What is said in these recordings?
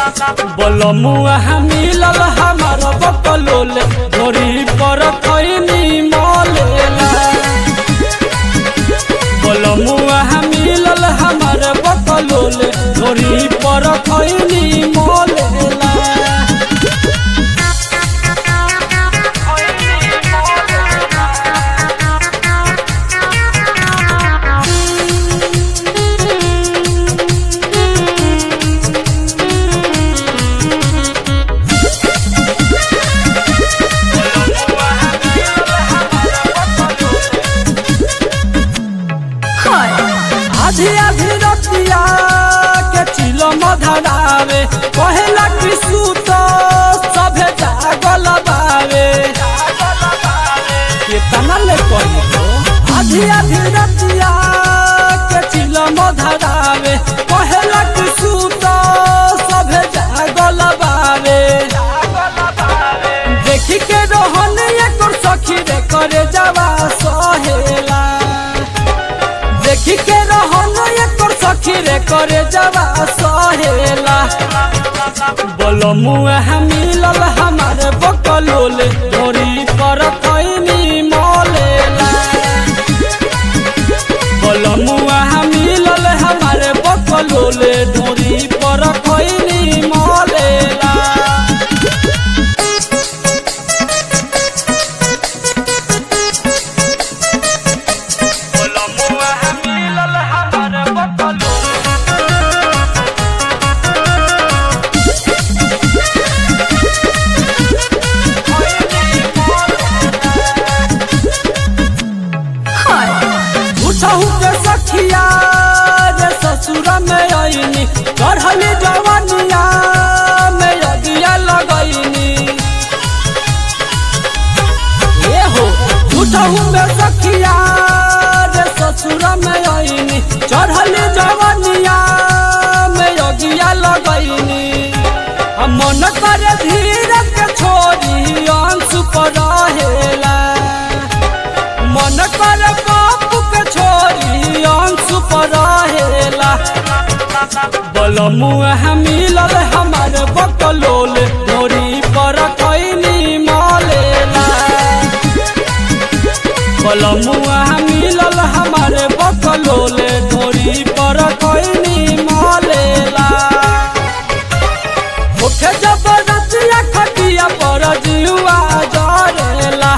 बलमुआ मिलल हमार बकलोल घोड़ी पर खैनी मलेला बलमुआ मिलल हमार बकलोल घोड़ी पर खैनी मलेला आधी आधी रतिया के चिलो मधरावे कहेला कि सूत सभे जागल बावे केतना ले कही तो आधी आधी रतिया के चिलो मधरावे कहेला कि सूत सभे जागल बावे देखी के रोहन एकर सखी रे करे जावा सहेला देखी के रहन एकर सखी रे करे जावा सहेला बलमुआ मिलल हमार बकलोल डोरी पर खैनी मलेला बलमुआ मिलल हमार बकलोल डोरी पर खैनी मलेला बलमुआ मिलल हमार बकलोल उठहु के सखिया रे ससुर में आईनी चढ़ली जवानिया में अगिया लगैनी ए हो उठहु में सखिया रे ससुर में आईनी चढ़ली जवानिया में अगिया लगैनी हम मन करे धीरे के छोरी अंश पर रहेला मन कर बाप के छोरी अंश पर रहेला बलमुआ मिलल हमार बकलोल डोरी पर खैनी मलेला बलमुआ मिलल हमार बकलोल डोरी पर खैनी मलेला उठे जबरदस्तिया खटिया पर जुआ जरेला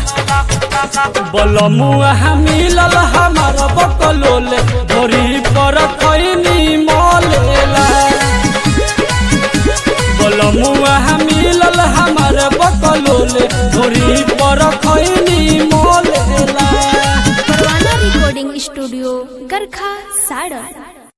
बलमुआ मिलल हमार बकलोल धोरी पर खैनी मलेला बलमुआ मिलल हमार बकलोल धोरी पर खैनी मलेला परवाना रिकॉर्डिंग स्टूडियो गरखा साड़न